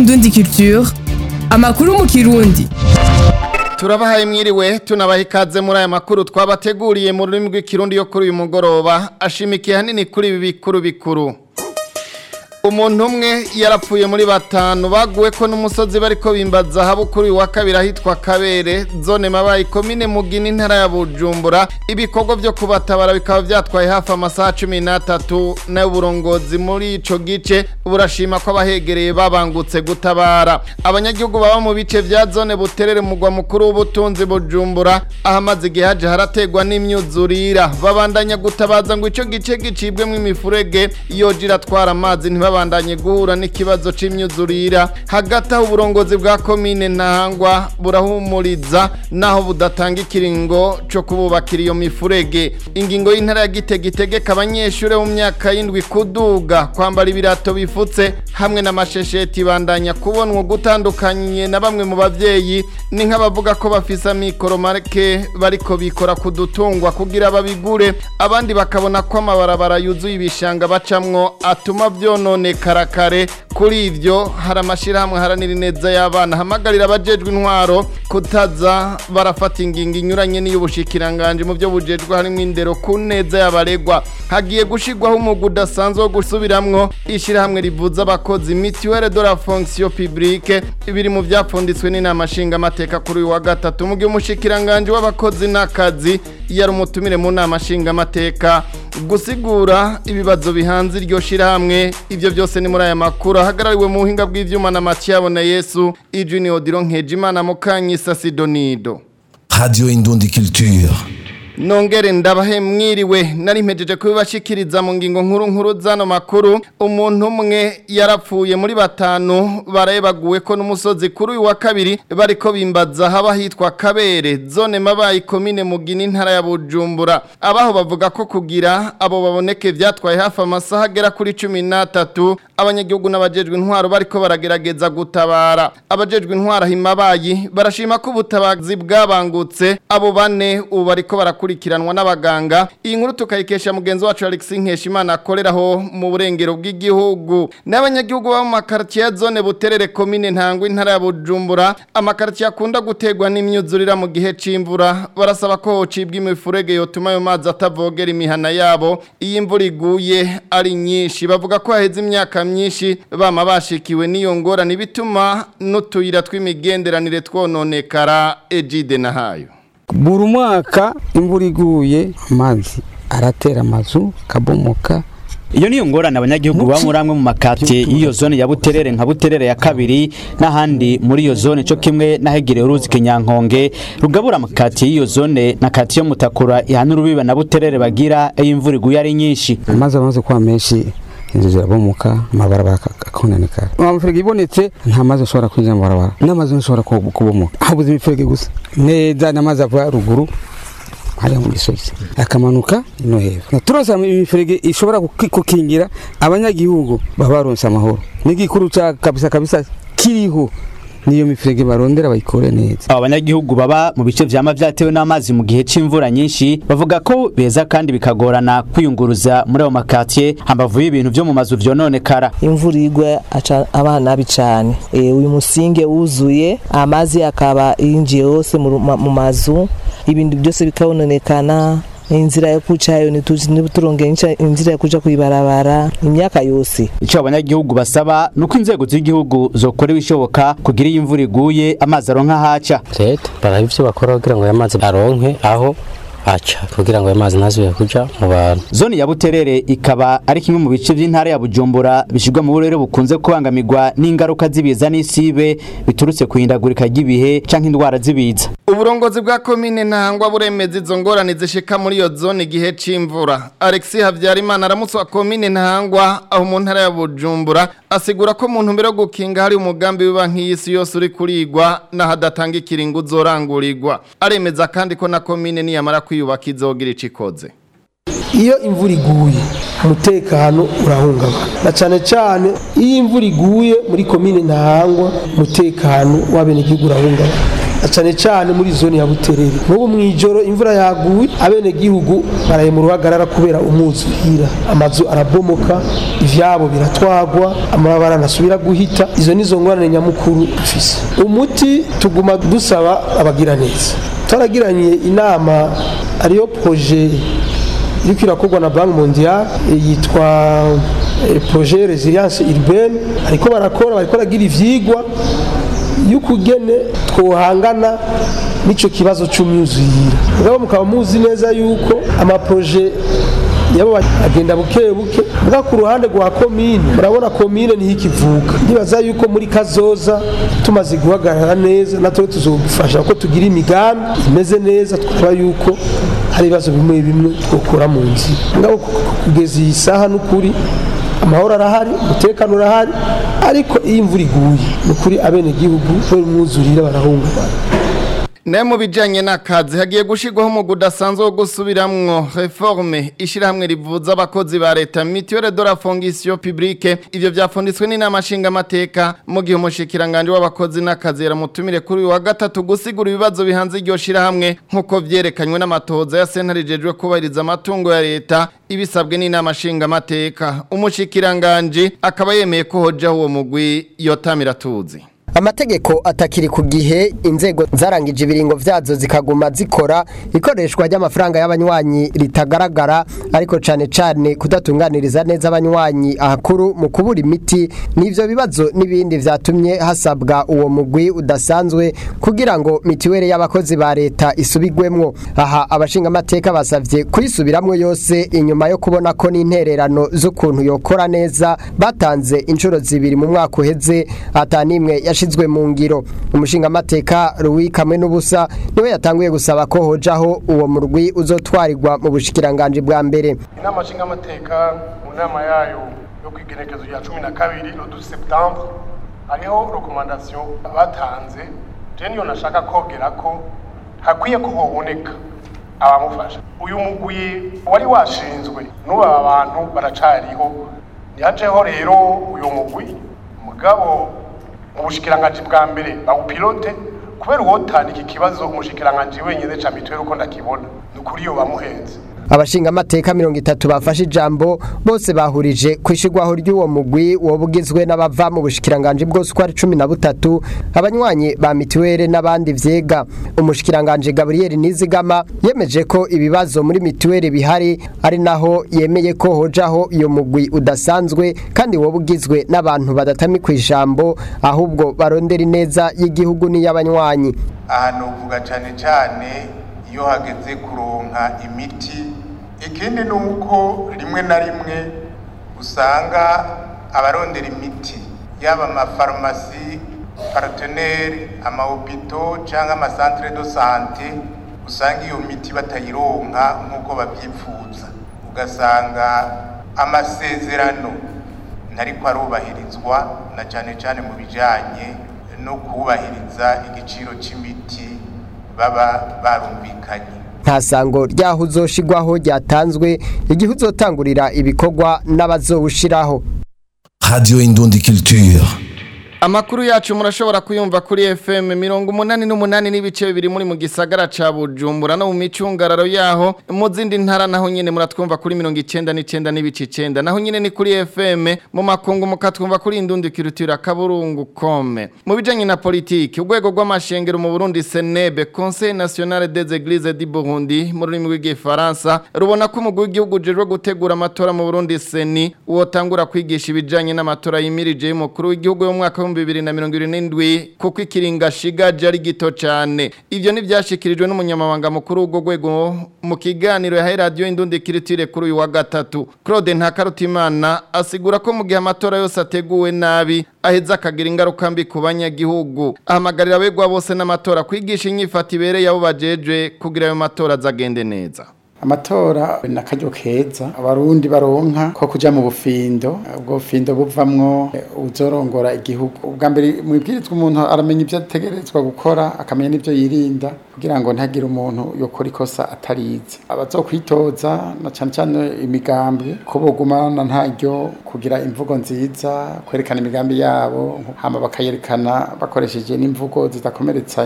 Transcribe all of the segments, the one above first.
Indundi Culture amakuru mu kirundi turabahaye mwiriwe tunabaha ikaze muri aya makuru twabateguriye mu rurimi rw'ikirundi yo kuri uyu mugoroba ashimikiye hanini kuri ibi bikuru bikuru umuntu umwe yarapfuye muri batanu baguwe ko n'umusozi bariko bimbaza habo kuri uyu wa kabiri ahitwa kabere zone mabaye komine mugina intara ya bujumbura ibikorwa vyo kubatabara bikaba vyatwaye hafi amasaha cumi n'atatu nayo uburongozi muri ico gice burashima ko abahegereye babangutse gutabara abanyagihugu baba mu bice vya zone buterere mugwa mukuru w'ubutunzi bujumbura ahamaze igihe haje harategwa n'imyuzurira babandanya gutabaza ngo ico gice gicibwemwo imifurege yoje iratwara amazi ntibaba babandanye guhura n'ikibazo c'imyuzurira hagati aho uburongozi bwa komine ntahangwa burahumuriza naho budatanga ikiringo co kububakira iyo mifurege ingingo y'intara ya gitega itegeka abanyeshure mu myaka y'indwi kuduga kwambara ibirato bifutse hamwe n'amashesheti bandanya kubonwa gutandukanye na bamwe mu bavyeyi ni nk'abavuga ko bafise amikoro make bariko bikora ku dutungwa kugira babigure abandi bakabona ko amabarabara yuzuye ibishanga bacamwo atuma vyonone karakare kuri ivyo hari amashirahamwe haranira ineza y'abana hamagarira abajejwe intwaro kutaza barafata ingingo inyuranye n'iy'ubushikiranganje mu byo bujejwe harimo indero ku neza y'abaregwa hagiye gushirwaho umugwi udasanzwe wo gusubiramwo ishirahamwe rivuza abakozi mituelle de la fonction publique biri mu vyapfunditswe n'inama nshingamateka kuri uyu wa gatatu mu gihe umushikiranganje w'abakozi n'akazi yari umutumire mu nama nshingamateka gusigura ibibazo bihanze iryo shirahamwe ivyo byose ni muri aya makuru ahagarariwe mu buhinga bw'ivyuma na Mathiabo na Yesu Ijuni Odiro Nkejimana Mukanyisa Sidonido Radio Indundi Culture Nongere ndabahe mwiriwe nari mpejeje kubibashikiriza mu ngingo nkuru nkuru zano makuru umuntu umwe yarapfuye muri batanu barayebaguwe ko n'umusozi kuri uyu wa kabiri bariko bimbaza haba hitwa Kabere zone mabaye komine mugina intara ya Bujumbura abaho bavuga ko kugira abo baboneke vyatwaye hafi amasaha agera kuri 13 abanyagihugu n'abajejwe intwaro bariko baragerageza gutabara abajejwe intwaro himabayi barashima ko ubutabazi bwabangutse abo bane ubu bariko barakora gukurikiranwa n'abaganga iyi nkuru tukayikesha mugenzi wacu Alex Nkeshimana akoreraho mu burengero bw'igihugu n'abanyagihugu bo mu makartier zone buterere komine ntangwe intara ya Bujumbura amakartier akunda gutegwa n'imyuzurira mu gihe c'imvura barasaba ko hocibwa imifurege yotuma ayo mazi atavogera imihana yabo iyi imvura iguye ari nyinshi bavuga ko haheze imyaka myinshi bama bashikiwe n'iyo ngorane bituma n'utuyira tw'imigenderanire twononekara ejide na hayo buri mwaka imvura iguye amazi aratera amazu akabomoka iyo niyo ngorane abanyagihugu baba muri amwe mu makatiye y'iyo zone ya buterere nka buterere ya kabiri n'ahandi muri iyo zone cyo kimwe n'ahegereye uruzi kinyankonge rugabura amakatiye y'iyo zone na katiye yo mutakura ihana urubibe na buterere bagira iyo imvura iguye ari nyinshi amazi amaze kuba menshi inzu zirabomoka amabarabara akononekara amafurege ibonetse nta mazi ashobora kwinjira mu barabara n'amazi ashobora kubomoka habuze imifurege gusa neza n'amazi ava ruguru hariya mu gisozi akamanuka no hepfo turose imifurege ishobora gukingira abanyagihugu baba baronse amahoro n'igikuru cya kabisa kabisa kiriho niyo mifurege barondera bayikore neza aba banyagihugu baba mu bice vyama vyatewe n'amazi mu gihe c'imvura nyinshi bavuga ko beza kandi bikagorana kwiyunguruza muri ayo makatiye hambavu y'ibintu vyo mu mazu vyononekara imvura igwa aca abana nabi cane e, uyu musinge wuzuye amazi akaba yinjiye hose mu mazu ibintu byose bikabononekana inzira yo kucayo nituronge inzira yo kuja kuibarabara imyaka yose ico abanyagihugu basaba nuko inzego z'igihugu zokora ibishoboka kugira iyi imvura iguye amazi aronka haca leta baraba ivyo bakora kugira ngo ayo mazi aronke aho aca kugira ngo ayo mazi ntazubire kuja mu bantu zone ya buterere ikaba ari kimwe mu bice by'intara ya bujumbura bishirwa mu burere bukunze kubangamirwa n'ingaruka z'ibiza n'isibe biturutse ku ihindagurika ry'ibihe canke indwara z'ibiza uburongozi bwa komine ntangwa buremeza izo ngorane zishika muri iyo zone igihe c'imvura Alexis Havyarimana aramutse wa komine ntangwa aho mu ntara ya Bujumbura asigura ko mu ntumbero yo gukinga hari umugambi w'ibanki y'isi yose uri kurigwa n'ahadatanga ikiringo uzorangurirwa aremeza kandi ko na komine niyamara kwiyubaka izogira ico ikoze iyo imvura iguye umutekano urahungabana na cyane cyane iyo imvura iguye muri komine ntahangwa umutekano w'abenegihugu urahungabana na cyane cyane muri zone ya buterere n'ubu mu ijoro imvura yaguye abenegihugu baraye mu ruhagarara kubera umwuzurira amazu arabomoka ivyabo biratwagwa amabara ntasubira guhita izo nizo ngorane nyamukuru dufise umuti tuguma dusaba abagira neza twaragiranye inama ariyo projet iriko irakorwa na banki mondiale yitwa eh, projet resilience urbaine ariko barakora bariko baragira ivyigwa y'ukugene twohangana n'ico kibazo c'umyuzuyira mugabo mukaba muzi neza yuko amaproje yabo agenda buke buke mbwa ku ruhande rwa komine murabona komine niho ikivuka ndibaza yuko muri kazoza tumaze guhagarara neza natwe tuzogufasha ko tugira imigambi imeze neza twumva yuko hari ibibazo bimwe bimwe twokura mu nzira ngabo kugeza iyi saha n'ukuri amahoro arahari umutekano urahari ariko iyo imvura iguye ni ukuri abenegihugu kubera umwuzurire barahungabana nayo mu bijyanye n'akazi hagiye gushyirwaho umwuga udasanzwe wo gusubiramwo reforme ishyirahamwe rivuza abakozi ba leta mituwere de la fongisiyo pibulike ibyo byafunditswe n'inama nshingamateka mu gihe umushyikiranganje w'abakozi n'akazi yaramutumire kuri uyu wa gatatu gusigura ibibazo bihanze iryo shyirahamwe nk'uko byerekanywe n'amatohoza ya senta rijejwe kubahiriza amatungo ya leta ibisabwe n'inama nshingamateka umushyikiranganje akaba yemeye ko hojaho uwo mugwi yotamira tuzi amategeko atakiri ku gihe inzego zarangije ibiringo vyazo zikaguma zikora ikoreshwa ry'amafaranga y'abanywanyi ritagaragara ariko cane cane kudatunganiriza neza abanywanyi ahakuru mu kubura imiti n'ivyo bibazo n'ibindi vyatumye hasabwa uwo mugwi udasanzwe kugira ngo mitiwere y'abakozi ba leta isubigwemwo aha abashinga amateka basavye kuyisubiramwo yose inyuma yo kubona ko n'intererano z'ukuntu yokora neza batanze inshuro zibiri mu mwaka uheze atanimwe yashizwe mu ngiro umushinga amateka Louis kamwe n'ubusa niwe yatanguye gusaba ko hojaho uwo murwi uzotwarirwa mu bushikiranganje bwa mbere inama nshingamateka mu nama yayo yo ku igenekezo rya cumi na kabiri le 12 septembre hariho rekomandasiyo batanze je niyo nashaka kogera ko hakwiye ko hoboneka abamufasha uyu mugwi wari washinzwe n'ubu aba bantu baracariho ntihajeho rero uyu mugwi mugabo mu bushikiranganji bwa mbere bawupilote kubera uwotana iki kibazo umushikiranganji wenyine ca mituweli uko ndakibona ni ukuri iyo bamuhenze abashinga amateka mirongo itatu bafashe ijambo bose bahurije ku ishigwaho ry'uwo mugwi woba ugizwe n'abava mu bushikiranganje bwose uko ari cumi na butatu abanywanyi ba mituweli n'abandi vyega umushikiranganje gaburiyeli nizigama yemeje ko ibibazo muri mituweli bihari ari naho yemeye ko hojaho iyo mugwi udasanzwe kandi woba ugizwe n'abantu badatami ku ijambo ahubwo barondera ineza y'igihugu n'iy'abanywanyi ahantu uvuga cyane cyane iyo hageze kuronka imiti ikindi ni uko rimwe na rimwe usanga abarondera imiti yaba amafarumasi parateneri amahopito cyangwa amasantere do sante usanga iyo miti batayironka nk'uko babyifuza ugasanga amasezerano ntariko arubahirizwa na cyane cyane mu bijyanye no kubahiriza igiciro cy'imiti baba barumvikanye nta sango ryaho uzoshigwaho ryatanzwe igihe uzotangurira ibikorwa n'abazowushiraho Radio Indundi Culture. Amakuru yacu murashobora kuyumva kuri FM mirongo umunani n'umunani n'ibice bibiri muri mu gisagara ca Bujumbura no mu micungararo yaho mu zindi ntara naho nyene muratwumva kuri mirongo icenda n'icenda n'ibice icenda naho nyene ni kuri FM mu makungu mukatwumva kuri indundi kirutura kaburungu kome mu bijanye na politiki urwego rw'amashengero mu Burundi Senebe Conseil National des Églises du Burundi mu rurimi rw'igifaransa rubona ko umugwi w'igihugu ujejwe gutegura amatora mu Burundi Seni wotangura kwigisha ibijanye n'amatora yimirije y'umukuru w'igihugu yo mu mwaka wa bibiri na mirongo irindwi n'indwi kuko ikiringa shigaje ari gito cyane ibyo ntibyashyikirijwe n'umunyamabanga mukuru w'urwo rwego mu kiganiro yahaye radiyo indundi kiritire kuri uyu wa gatatu claude ntakarutimana asigura ko mu gihe amatora yose ateguwe nabi aheza akagira ingaruka mbi ku banyagihugu ahamagarira abegwa bose n'amatora kwigisha inyifata ibereye abo bajeje kugira ayo matora azagende neza amatora ni akaryo keza abarundi baronka ko kuja mu bufindo ubwo bufindo buvamwo uzorongora igihugu ubwa mbere mu ibwirizwa umuntu aramenya ibyo ategerezwa gukora akamenya n'ibyo yirinda kugira ngo ntagire umuntu yokora ikosa atarize abazokwitoza na cyane cyane imigambi ko bogumana ntaryo kugira imvugo nziza kwerekana imigambi yabo hama bakayerekana bakoresheje n'imvugo zidakomeretsanya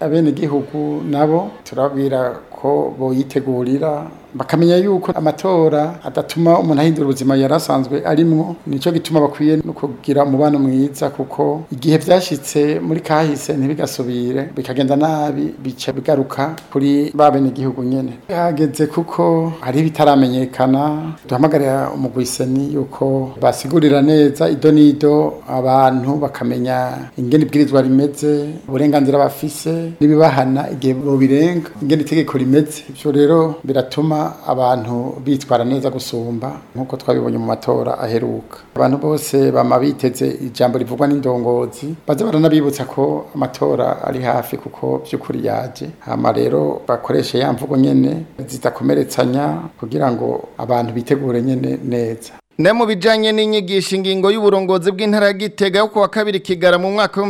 abenegihugu nabo turababwira ko boyitegurira bakamenya yuko amatora adatuma umuntu ahindura ubuzima yari asanzwe arimwo nicyo gituma bakwiye no kugira umubano mwiza kuko igihe byashyitse muri kahise ntibigasubire bikagenda nabi bica bigaruka kuri ba benegihugu nyene hageze kuko hari bitaramenyekana duhamagarira umugwiseni yuko basigurira neza ido n'ido abantu bakamenya ingene ibwirizwa rimeze uburenganzira bafise n'ibibahana igihe bobirenga ingene itegeko rimeze ivyo rero biratuma abantu bitwara neza gusumba nk'uko twabibonye mu matora aheruka abantu bose bama biteze ijambo rivugwa n'indongozi baze baranabibutsa ko amatora ari hafi kuko by'ukuri yaje hama rero bakoreshe ya mvugo nyene zidakomeretsanya kugira ngo abantu bitegure nyene neza Ne mu bijanye n'inyigisho ingingo y'uburongozi bw'intara ya Gitega yo kuwa kabiri kigara mu mwaka wa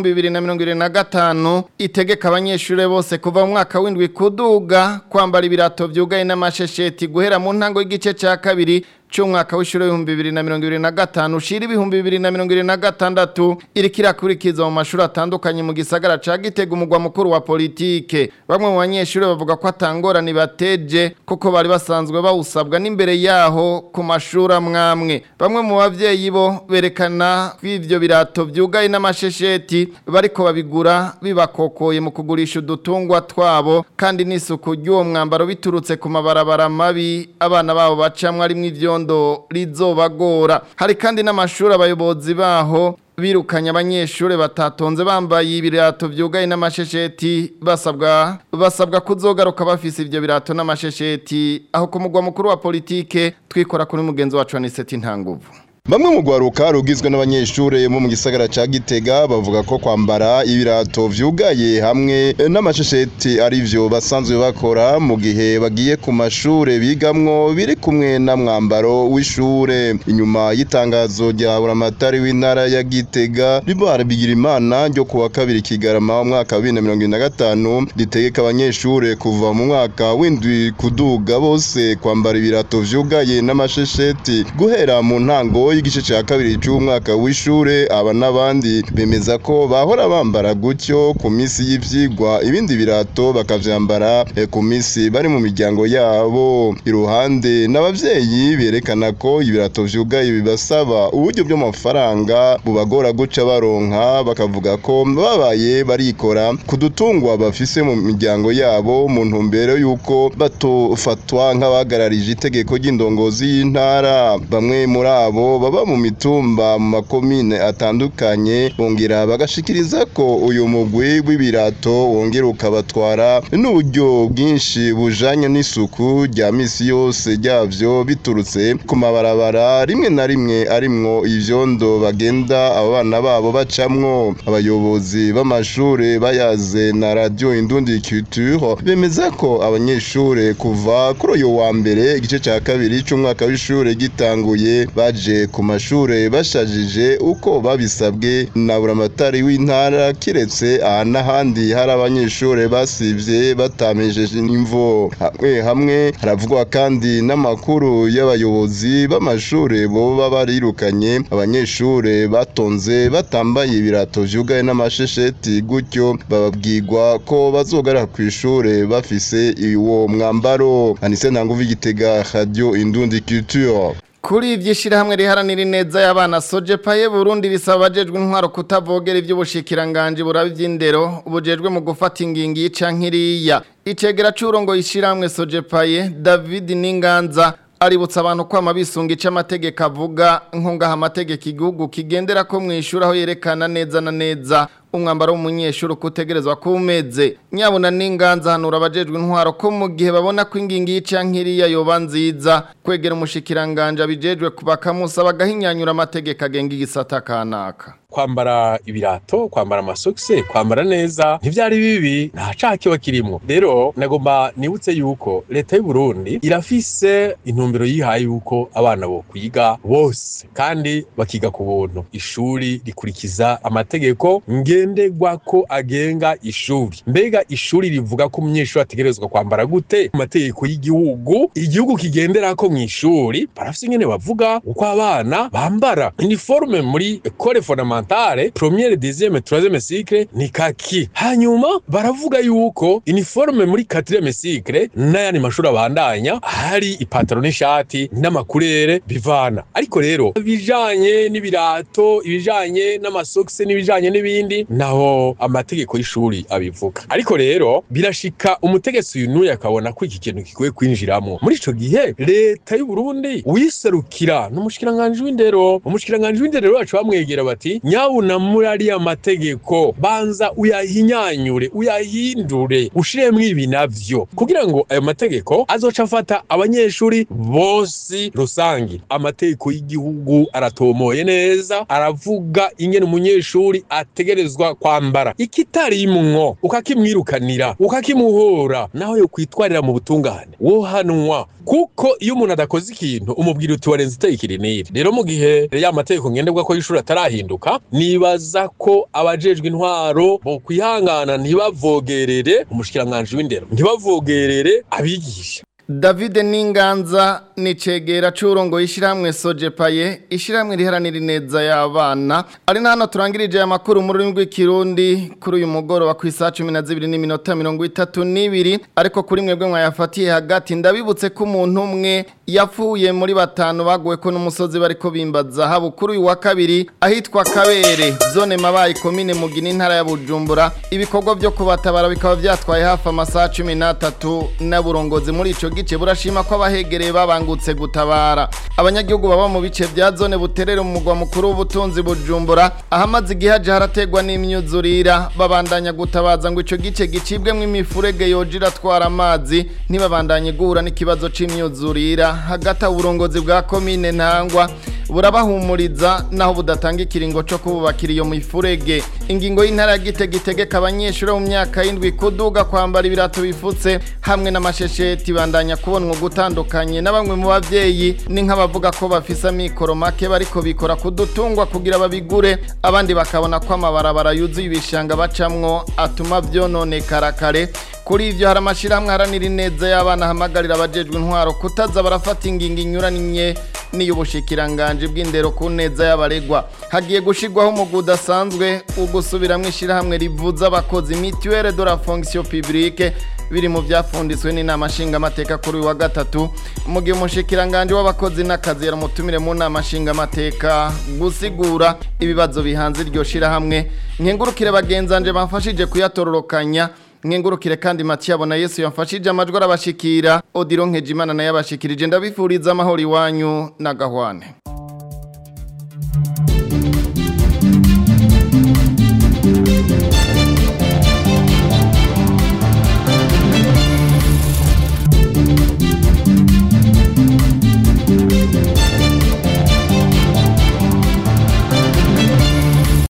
2025 itegeka abanyeshure bose kuva mu mwaka w'indwi kuduga kwambara ibirato vyugaye n'amashesheti guhera mu ntango y'igice ca kabiri c'umwaka w'ishure w'ibihumbi bibiri na mirongo ibiri na gatanu ushira ibihumbi bibiri na mirongo ibiri na gatandatu iriko irakurikiza mu mashuri atandukanye mu gisagara ca Gitega umugwa mukuru wa politike bamwe mu banyeshure bavuga ko atangorane bateje kuko bari basanzwe bawusabwa n'imbere yaho ku mashuri amwamwe bamwe mu bavyeyi bo berekana ko ivyo birato vyugaye n'amashesheti bariko babigura bibakokoye mu kugurisha udutungwa twabo kandi n'isuku ry'uwo mwambaro biturutse ku mabarabara mabi abana babo bacamwe arimwo ivyondo rizobagora hari kandi n'amashuri abayobozi baho birukanye abanyeshure batatonze bambaye ibirato vyugaye n'amashesheti basabwa basabwa kuzogaruka bafise ivyo birato n'amashesheti aho ku mugwa mukuru wa politike twikora kuri mugenzi wacu Aniseti Ntanguvu Bamwe mu gwaruka rugizwe n'abanyeshure bo mu gisagara ca Gitega bavuga ko kwambara ibirato vyugaye hamwe n'amashesheti ari vyo basanzwe bakora mu gihe bagiye ku mashure bigamwo biri kumwe na mwambaro w'ishure inyuma y'itangazo rya buramatari w'intara ya Gitega ribara bigira imana ryo kuwa kabiri kigarama mu mwaka wa 2025 ritegeka abanyeshure kuva mu mwaka w'indwi kuduga bose kwambara ibirato vyugaye n'amashesheti guhera mu ntango y'igice cya kabiri cy'umwaka w'ishure aba n'abandi bemeza ko bahora bambara gutyo ku minsi y'ivyigwa ibindi birato bakavyambara eh, ku minsi bari mu miryango yabo iruhande n'abavyeyi berekana ko ibirato vyugaye bibasaba uburyo bw'amafaranga bubagora guca baronka bakavuga ko babaye barikora ku dutungwa bafise mu miryango yabo mu ntumbero y'uko batofatwa nk'abahagararije itegeko ry'indongozi y'intara bamwe muri abo baba mu mitumba mu makomine atandukanye bongera bagashikiriza ko uyu mugwi w'ibirato wongera ukabatwara n'uburyo bwinshi bujanye n'isuku rya misi yose ryavyo biturutse ku mabarabara rimwe na rimwe arimwo ivyondo bagenda abana babo bacamwo abayobozi b'amashure bayaze na radio indundi culture bemeza ko abanyeshure kuva kuri uyu wa mbere igice ca kabiri c'umwaka w'ishure gitanguye baje ku mashure bashajije uko babisabwe na buramatari w'intara kiretse aha n'ahandi hari abanyeshure basivye batamejeje imvo hamwe hamwe haravugwa kandi n'amakuru y'abayobozi b'amashure boba barirukanye abanyeshure batonze batambaye ibirato vyugaye n'amashesheti gutyo bababwirwa ko bazogarara kw'ishure bafise uwo mwambaro anise ntanguvu igitega radio indundi culture Kuri ivyishirahamwe riharanira ineza y'abana Sojepaye Burundi risaba abajejwe intwaro kutavogera ivy'ubushikiranganje burabe ivy'indero ubujejwe mu gufata ingingi y'icankiriya icegera c'urongo yishirahamwe Sojepaye David Ninganza aributsa abantu kwama bisunga ico amategeko avuga nkungaha amategeko igihugu kigendera ko mwishura aho yerekana neza na neza umwambaro w'umunyeshuri kutegerezwa kumeze nyabuna n'inganza hanura abajejwe intwaro ko mu gihe babona ko ingingi y'icankiriya yoba nziza kwegera umushikiranganje abijejwe kubakamusa bagahinyanyura amategeko agenga igisata kanaka kwambara ibirato kwambara amasokisi kwambara neza ntivyari bibi nta caha kiba kirimwo rero nagomba nibutse yuko leta y'u Burundi irafise intumbero yihaye yuko abana bo kwiga bose kandi bakiga ku buntu ishuri rikurikiza amategeko nge ngendegwa ko agenga ishuri mbega ishuri rivuga ko umunyeshuri ategerezwa kwambara gute mu mategeko y'igihugu igihugu kigendera ko mu ishuri barafise ingene bavuga uko abana bambara uniforme muri ecole fondamentale première deuxième troisième cycle ni kaki hanyuma baravuga yuko uniforme muri quatrième cycle n'ayandi mashuri abandanya hari ipataro n'ishati n'amakurere bivana ariko rero ibijanye n'ibirato ibijanye n'amasokisi n'ibijanye n'ibindi naho amategeko y'ishuri abivuga ariko rero birashika umutegetsi uyu n'uyu akabona ko iki kintu gikwiye kwinjiramo muri ico gihe leta y'u Burundi uyiserukira n'umushikiranganje w'indero umushikiranganje w'indero rero baca bamwegera bati nyabuna muri ariya mategeko banza uyahinyanyure uyahindure ushiremwo ibi navyo kugira ngo ayo mategeko azoca afata abanyeshuri bose rusangi amategeko y'igihugu aratomoye neza aravuga ingene umunyeshuri ategerezwa kwambara ikitarimwo ukakimwirukanira ukakimuhora naho yo kwitwarira mu butungane wohanwa kuko iyo umuntu adakoze ikintu umubwira uti warenze itegeko iri n'iri rero mu gihe ya mategeko ngenderwa ko y'ishuri atarahinduka nibaza ko abajejwe intwaro bo kwihangana ntibavogerere umushikiranganje w'indero ntibavogerere abigisha David Ninganza ni cegera c'urongo yishiramwe Sojepaye ishiramwe riharanira ineza y'abana ari hano turangirije aya makuru mu rurimi rw'ikirundi kuri uyu mugoroba ku isaha 12 n'iminota 32 ariko kuri mwebwe mwayafatiye hagati ndabibutse ko umuntu umwe yapfuye muri batanu baguwe ko n'umusozi bariko bimbaza habu kuri uyu wa kabiri ahitwa Kabere zone mabaye komine mugina intara ya Bujumbura ibikorwa byo kubatabara bikaba byatwaye hafi amasaha 13 n'aburongozi muri ico gice burashima ko abahegereye babangutse gutabara abanyagihugu baba mu bice bya zone buterere mu mugwa mukuru w'ubutunzi bujumbura ahamaze igihe haje harategwa n'imyuzurira babandanya gutabaza ngo ico gice gicibwemwo imifurege yoje iratwara amazi ntibabandanye guhura n'ikibazo c'imyuzurira hagati aho uburongozi bwa komine ntangwa burabahumuriza naho budatanga ikiringo co kububakira iyo mifurege ingingo y'intara ya gitega itegeka abanyeshuri bo mu myaka y'indwi kuduga kwambara ibirato bifutse hamwe n'amashesheti bandanya kubonwa gutandukanye na bamwe mu bavyeyi ni nk'abavuga ko bafise amikoro make bariko bikora kudutungwa kugira babigure abandi bakabona ko amabarabara yuzuye ibishanga bacamwo atuma vyononekara kare kuri ivyo hari amashirahamwe haranira ineza y'abana hamagarira abajejwe intwaro kutaza barafata ingingo inyuranye n'iy'ubushikiranganje bw'indero ku neza y'abaregwa hagiye gushirwaho umugwi udasanzwe ugusubiramwo ishirahamwe rivuza abakozi mutuelle de la fonction publique biri mu byafunditswe n'inama nshingamateka kuri uyu wa gatatu mu gihe umushikiranganje w'abakozi n'akazi yaramutumire mu nama nshingamateka gusigura ibibazo bihanze iryo shirahamwe nkengurukire bagenzanje bamfashije kuyatororokanya nkengurukire kandi Mathieu abona Yesu yamfashije amajwi arabashikira Odiro Nkejimana naye abashikirije ndabifuriza amahoro iwanyu na gahwane